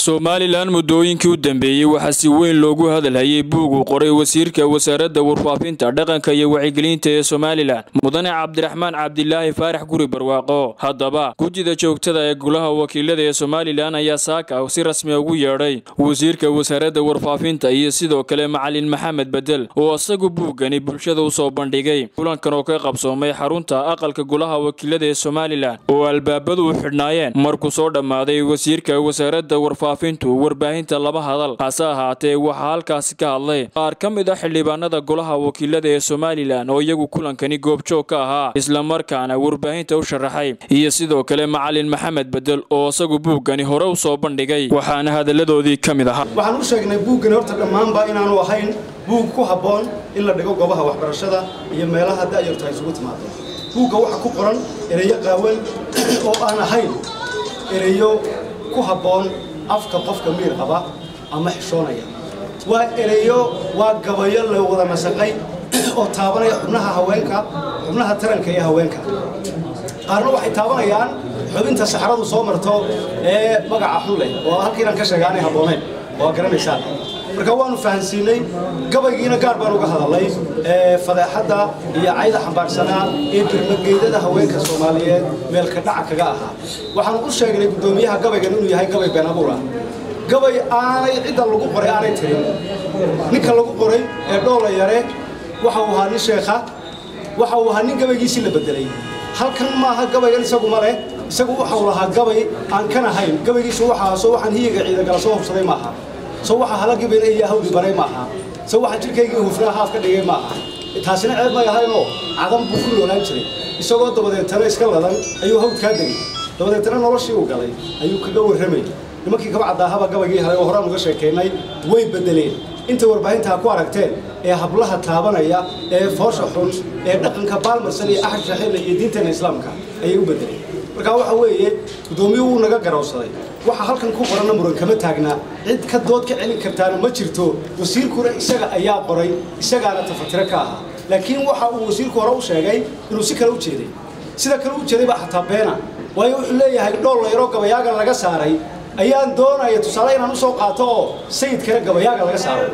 somalilan muddooyinkii u dambeeyey waxaa si weyn loogu hadalhayay buug uu qoray wasiirka wasaaradda warfaafinta dhaqanka iyo wacyigelinta ee somalilan mudane cabdiraxmaan cabdilaahi faarax guri barwaaqo haddaba gudida joogtada ee golaha wakiilada ee somalilan ayaa saaka si rasmi ugu yeedhay wasiirka wasaaradda warfaafinta iyo sidoo kale macalin maxamed bedel oo isagu buuggani bulshada u soo bandhigay kulankan oo ka qabsoomay xarunta aqalka golaha wakiilada ee somalilan oo albaabadu u xidhnaayeen markuu soo dhammaaday wasiirka wasaaradda warfaafintu warbaahinta laba hadal hase ahaatee waxaa halkaasi ka hadlay qaar ka mid ah xildhibaanada golaha wakiilada ee somalilan oo iyagu kulankani goobjoog ka ahaa islamarkaana warbaahinta u sharaxay iyo sidoo kale macalin maxamed bedel oo isagu buuggani hore u soo bandhigay waxaana hadalladoodii ka mid ahaa waxaan u sheegnay buuggani horta dhammaanba inaanu ahayn buug ku habboon in la dhigo goobaha waxbarashada iyo meelaha da'yartu ay isugu timaado buugga waxa ku qoran ereyo qaawan oo aan ahayn ereyo ku habboon afka qofka miir qaba ama xishoonaya waa ereyo waa gabayo la wada nasaqay oo taabanaya xubnaha haweenka xubnaha taranka iyo haweenka qaarna waxay taabanayaan xubinta saxradu soo marto ee magaca xun leh oo halkiinan ka sheega aanay habboonayn waa garanaysaan marka waanu fahansiinay gabaygiina gaar baan uga hadalay fadeexadda iyo cayda xambaarsanaa ee dirmageydada haweenka soomaaliyeed meelka dhaca kaga ahaa waxaan u sheegnay guddoomiyaha gabaygan inuu yahay gabay been abuur ah gabay aanay cidda lagu qoray aanay tirin ninka lagu qoray ee dhoola yare waxa uu ahaa nin sheekha waxa uu ahaa nin gabaygiisii la bedelay halkan maaha gabaygan isagu ma leh isagu waxau lahaa gabay aan kan ahayn gabaygiisu waxaa soo waxaan hiyiga ciidagala soo hubsaday maaha soo waxa halagibina iyo hawli baray maaha soo waxa jirkaygii hufnaa haaf ka dhigay maaha taasina ceeb may ahaynoo cadan buu ku noolaan jiray isagoo dabadeetana iska ladan ayuu hawd kaa degay dabadeetana noloshii uu galay ayuu kaga warramay nimankii kaba caddaahaba gabaygii helay oo horaan uga sheekaynay way beddeleen inta warbaahintaa ku aragteen ee hablaha taabanaya ee foosha xun ee dhaqanka baalmarsan iyo axad shaxeela iyo diinteena islaamka ayay u beddeleen markaa waxa weeye guddoomiyuhu wuu naga garawsaday waxa halkan ku qoranna muran kama taagnaa cid ka dood ka celin kartaana ma jirto wasiirkuna isaga ayaa qoray isagaana tafatiro ka ahaa laakiin waxa uu wasiirku hore u sheegay inuu si kale u jeeday sida kale u jeeday baa xataa beena waayo wuxuu leeyahay dhool layroo gabayaaga laga saaray ayaan doonaya tusaale inaan u soo qaato oo sayidkana gabayaaga laga saaro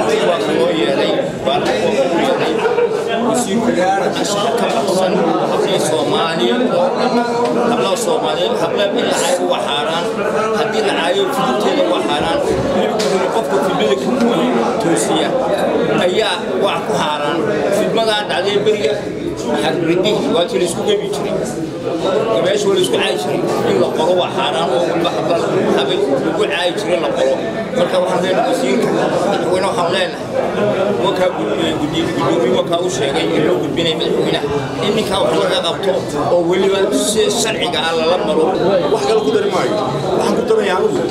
hablaha soomaaliyeed habla in la caayo waa xaaraan haddii la caayo fidinteeda waa xaaraan hilibkuna qofka fidmada ka toosiya ayaa waa ku xaaraan fidmadaa dhacday beriga xagridih waa tii laisku gebi jiray gabeesha waa laisku caayi jiray in la qoro waa xaaraan oo walba habla habay lagu caayi jiray la qoro marka waxaan leenahay wasiirka madaxweyne waxaan leenahay wakaa gudoomiye wakaa u sheegay in loo gudbinay madaxweynaha in ninkaa wax laga qabto oo weliba si sharciga ah lala maro wax kale ku dari maayo waxaan ku daraya anugu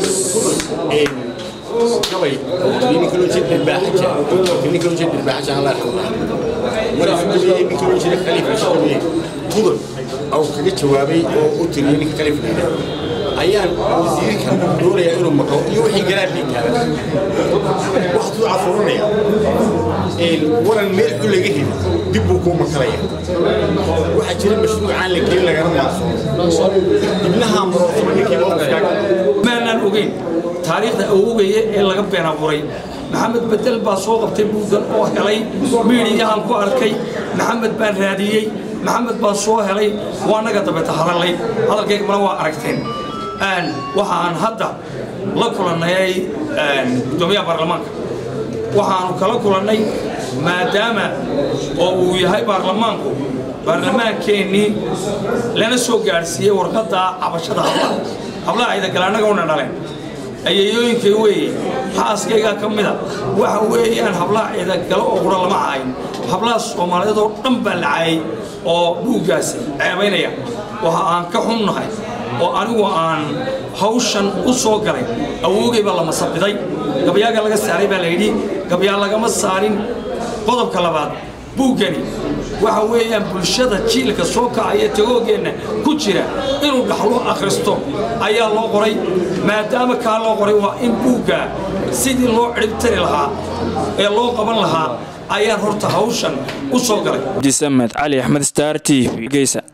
gabay ninka loo jeed dhirbaaxaja ninka loo jeed dhirbaaxaja allah raxmaha mar isu geliyey ninka loo jeeda khaliifa shaqawiye mudan au kaga jawaabay oo u tiriyey ninka khaliifa leedahay ayaan wasiirka doonayaa inuu maqlo iyo wixii garaadhii taagan waxaad ku cafuranaya waran meel xun laga heli dib buu kuu makalaya waxaa jira mashruucaan la gelin lagana maaso dibnahaa maroosama ninkii mowqifkaaga maanan ogeyn taariikhda awogaya ee laga been abuuray maxamed bedel baa soo qabtay buuggan oo helay miidiyahan ku arkay maxamed baan raadiyey maxamed baan soo helay waa naga dabeeta hadallay hadalkayga mana waa aragteen waxaan hadda la kulannay gudoomiyaha baarlamaanka waxaanu kala kulannay maadaama oo uu yahay baarlamaanku baarlamaankeenii lana soo gaadhsiiyey warqadda cabashada hablaha hablaha ciidagala annaga una dhaleen ayeeyooyinkay weeye xaaskaygaa ka mida waxa weeyaan hablaha ciidagalo oo qura lama caayin hablaha soomaaliyeed oo dhan baa la caayay oo buuggaasi ceebaynaya waxa aan ka xunnahay oo anigu aan hawshan u soo galay awoogay baa lama sabiday gabayaaga laga saaray baa layidhi gabyaa lagama saarin qodobka labaad buuggani waxa weeyaan bulshada jiilka soo kacaya tagoogeenna ku jira inuu dhaxlo akhristo ayaa loo qoray maadaama kaa loo qoray waa in buugga sidii loo cidhibtari lahaa ee loo qaban lahaa ayaan horta hawshan u soo galay abdisamed cali axmed star t v geysa